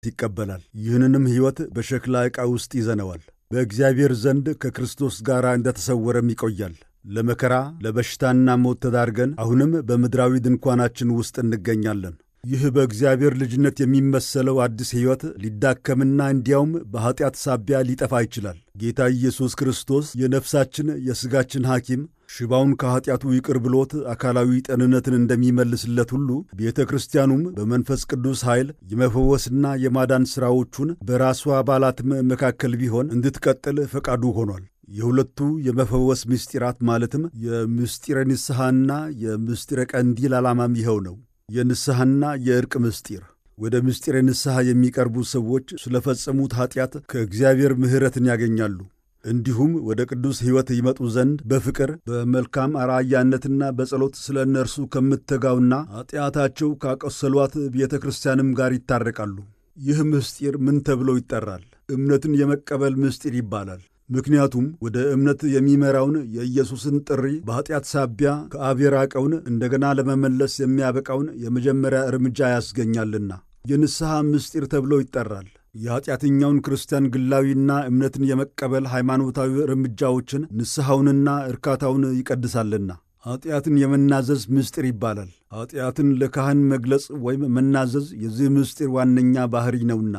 ይቀበላል። ይህንንም ሕይወት በሸክላ ዕቃ ውስጥ ይዘነዋል። በእግዚአብሔር ዘንድ ከክርስቶስ ጋር እንደተሰወረም ይቆያል። ለመከራ ለበሽታና ሞት ተዳርገን አሁንም በምድራዊ ድንኳናችን ውስጥ እንገኛለን። ይህ በእግዚአብሔር ልጅነት የሚመሰለው አዲስ ሕይወት ሊዳከምና እንዲያውም በኀጢአት ሳቢያ ሊጠፋ ይችላል። ጌታ ኢየሱስ ክርስቶስ የነፍሳችን የሥጋችን ሐኪም ሽባውን ከኀጢአቱ ይቅር ብሎት አካላዊ ጤንነትን እንደሚመልስለት ሁሉ ቤተ ክርስቲያኑም በመንፈስ ቅዱስ ኃይል የመፈወስና የማዳን ሥራዎቹን በራሷ አባላትም መካከል ቢሆን እንድትቀጥል ፈቃዱ ሆኗል። የሁለቱ የመፈወስ ምስጢራት ማለትም የምስጢረ ንስሐና የምስጢረ ቀንዲል ዓላማም ይኸው ነው። የንስሐና የዕርቅ ምስጢር ወደ ምስጢረ ንስሐ የሚቀርቡ ሰዎች ስለፈጸሙት ኀጢአት ከእግዚአብሔር ምሕረትን ያገኛሉ። እንዲሁም ወደ ቅዱስ ሕይወት ይመጡ ዘንድ በፍቅር በመልካም አርአያነትና በጸሎት ስለ እነርሱ ከምትተጋውና ኀጢአታቸው ካቆሰሏት ቤተ ክርስቲያንም ጋር ይታረቃሉ። ይህ ምስጢር ምን ተብሎ ይጠራል? እምነትን የመቀበል ምስጢር ይባላል። ምክንያቱም ወደ እምነት የሚመራውን የኢየሱስን ጥሪ በኀጢአት ሳቢያ ከአብ የራቀውን እንደገና ለመመለስ የሚያበቃውን የመጀመሪያ እርምጃ ያስገኛልና የንስሐ ምስጢር ተብሎ ይጠራል። የኀጢአተኛውን ክርስቲያን ግላዊና እምነትን የመቀበል ሃይማኖታዊ እርምጃዎችን ንስሐውንና እርካታውን ይቀድሳልና ኀጢአትን የመናዘዝ ምስጢር ይባላል። ኀጢአትን ለካህን መግለጽ ወይም መናዘዝ የዚህ ምስጢር ዋነኛ ባሕሪ ነውና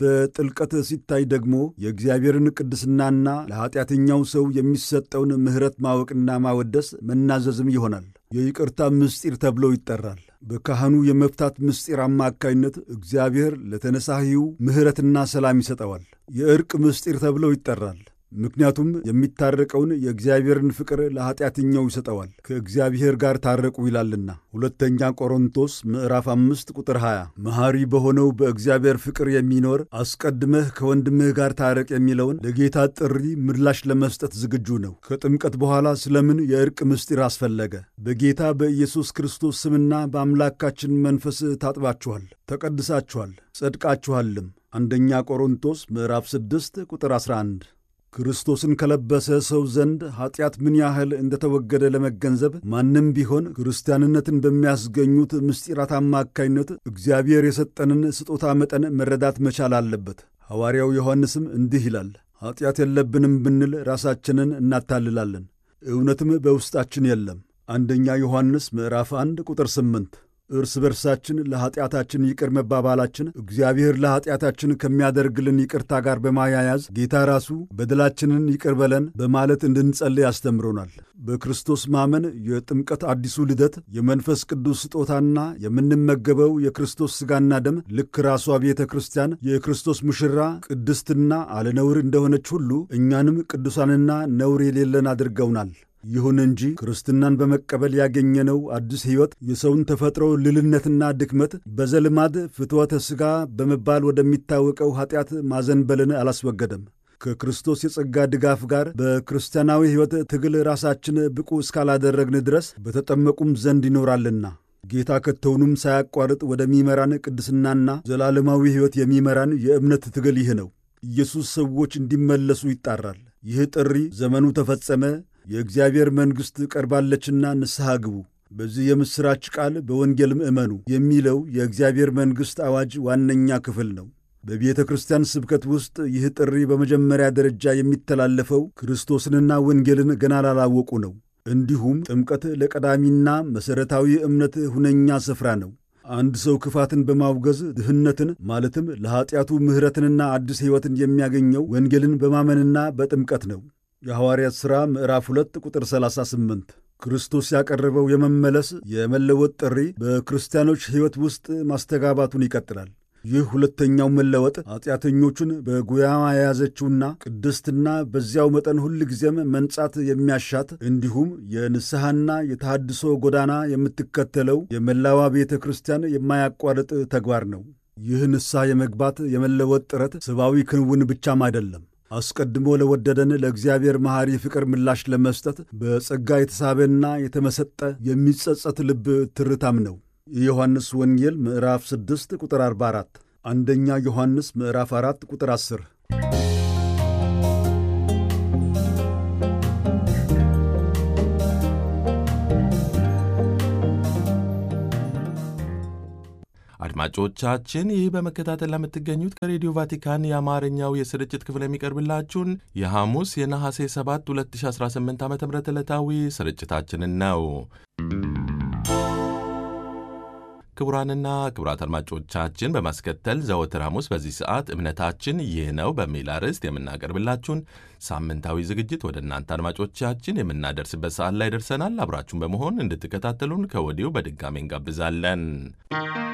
በጥልቀት ሲታይ ደግሞ የእግዚአብሔርን ቅድስናና ለኀጢአተኛው ሰው የሚሰጠውን ምሕረት ማወቅና ማወደስ መናዘዝም ይሆናል። የይቅርታ ምስጢር ተብሎ ይጠራል። በካህኑ የመፍታት ምስጢር አማካይነት እግዚአብሔር ለተነሳሂው ምሕረትና ሰላም ይሰጠዋል። የዕርቅ ምስጢር ተብሎ ይጠራል። ምክንያቱም የሚታረቀውን የእግዚአብሔርን ፍቅር ለኀጢአተኛው ይሰጠዋል። ከእግዚአብሔር ጋር ታረቁ ይላልና ሁለተኛ ቆሮንቶስ ምዕራፍ አምስት ቁጥር 20 መሐሪ በሆነው በእግዚአብሔር ፍቅር የሚኖር አስቀድመህ ከወንድምህ ጋር ታረቅ የሚለውን ለጌታ ጥሪ ምላሽ ለመስጠት ዝግጁ ነው። ከጥምቀት በኋላ ስለምን የዕርቅ ምስጢር አስፈለገ? በጌታ በኢየሱስ ክርስቶስ ስምና በአምላካችን መንፈስ ታጥባችኋል፣ ተቀድሳችኋል፣ ጸድቃችኋልም። አንደኛ ቆሮንቶስ ምዕራፍ 6 ቁጥር 11 ክርስቶስን ከለበሰ ሰው ዘንድ ኀጢአት ምን ያህል እንደተወገደ ለመገንዘብ ማንም ቢሆን ክርስቲያንነትን በሚያስገኙት ምስጢራት አማካይነት እግዚአብሔር የሰጠንን ስጦታ መጠን መረዳት መቻል አለበት። ሐዋርያው ዮሐንስም እንዲህ ይላል፣ ኀጢአት የለብንም ብንል ራሳችንን እናታልላለን፣ እውነትም በውስጣችን የለም። አንደኛ ዮሐንስ ምዕራፍ 1 ቁጥር 8 እርስ በርሳችን ለኀጢአታችን ይቅር መባባላችን እግዚአብሔር ለኀጢአታችን ከሚያደርግልን ይቅርታ ጋር በማያያዝ ጌታ ራሱ በደላችንን ይቅር በለን በማለት እንድንጸልይ ያስተምሮናል። በክርስቶስ ማመን የጥምቀት አዲሱ ልደት የመንፈስ ቅዱስ ስጦታና የምንመገበው የክርስቶስ ሥጋና ደም ልክ ራሷ ቤተ ክርስቲያን የክርስቶስ ሙሽራ ቅድስትና አለነውር እንደሆነች ሁሉ እኛንም ቅዱሳንና ነውር የሌለን አድርገውናል። ይሁን እንጂ ክርስትናን በመቀበል ያገኘነው አዲስ ሕይወት የሰውን ተፈጥሮ ልልነትና ድክመት በዘልማድ ፍትወተ ሥጋ በመባል ወደሚታወቀው ኀጢአት ማዘንበልን አላስወገደም። ከክርስቶስ የጸጋ ድጋፍ ጋር በክርስቲያናዊ ሕይወት ትግል ራሳችን ብቁ እስካላደረግን ድረስ በተጠመቁም ዘንድ ይኖራልና ጌታ ከቶውንም ሳያቋርጥ ወደሚመራን ቅድስናና ዘላለማዊ ሕይወት የሚመራን የእምነት ትግል ይህ ነው። ኢየሱስ ሰዎች እንዲመለሱ ይጣራል። ይህ ጥሪ ዘመኑ ተፈጸመ የእግዚአብሔር መንግሥት ቀርባለችና ንስሐ ግቡ፣ በዚህ የምሥራች ቃል በወንጌልም እመኑ የሚለው የእግዚአብሔር መንግሥት አዋጅ ዋነኛ ክፍል ነው። በቤተ ክርስቲያን ስብከት ውስጥ ይህ ጥሪ በመጀመሪያ ደረጃ የሚተላለፈው ክርስቶስንና ወንጌልን ገና ላላወቁ ነው። እንዲሁም ጥምቀት ለቀዳሚና መሠረታዊ እምነት ሁነኛ ስፍራ ነው። አንድ ሰው ክፋትን በማውገዝ ድህነትን ማለትም ለኀጢአቱ ምሕረትንና አዲስ ሕይወትን የሚያገኘው ወንጌልን በማመንና በጥምቀት ነው። የሐዋርያት ሥራ ምዕራፍ 2 ቁጥር 38 ክርስቶስ ያቀረበው የመመለስ የመለወጥ ጥሪ በክርስቲያኖች ሕይወት ውስጥ ማስተጋባቱን ይቀጥላል። ይህ ሁለተኛው መለወጥ ኀጢአተኞቹን በጉያማ የያዘችውና ቅድስትና በዚያው መጠን ሁል ጊዜም መንጻት የሚያሻት እንዲሁም የንስሐና የተሃድሶ ጎዳና የምትከተለው የመላዋ ቤተ ክርስቲያን የማያቋርጥ ተግባር ነው። ይህ ንስሐ የመግባት የመለወጥ ጥረት ሰብአዊ ክንውን ብቻም አይደለም። አስቀድሞ ለወደደን ለእግዚአብሔር መሐሪ ፍቅር ምላሽ ለመስጠት በጸጋ የተሳበና የተመሰጠ የሚጸጸት ልብ ትርታም ነው። የዮሐንስ ወንጌል ምዕራፍ 6 ቁጥር 44፣ አንደኛ ዮሐንስ ምዕራፍ 4 ቁጥር 10። አድማጮቻችን ይህ በመከታተል ለምትገኙት ከሬዲዮ ቫቲካን የአማርኛው የስርጭት ክፍል የሚቀርብላችሁን የሐሙስ የነሐሴ 7 2018 ዓ ም ዕለታዊ ስርጭታችንን ነው። ክቡራንና ክቡራት አድማጮቻችን በማስከተል ዘወትር ሐሙስ በዚህ ሰዓት እምነታችን ይህ ነው በሚል አርዕስት የምናቀርብላችሁን ሳምንታዊ ዝግጅት ወደ እናንተ አድማጮቻችን የምናደርስበት ሰዓት ላይ ደርሰናል። አብራችሁን በመሆን እንድትከታተሉን ከወዲሁ በድጋሚ እንጋብዛለን።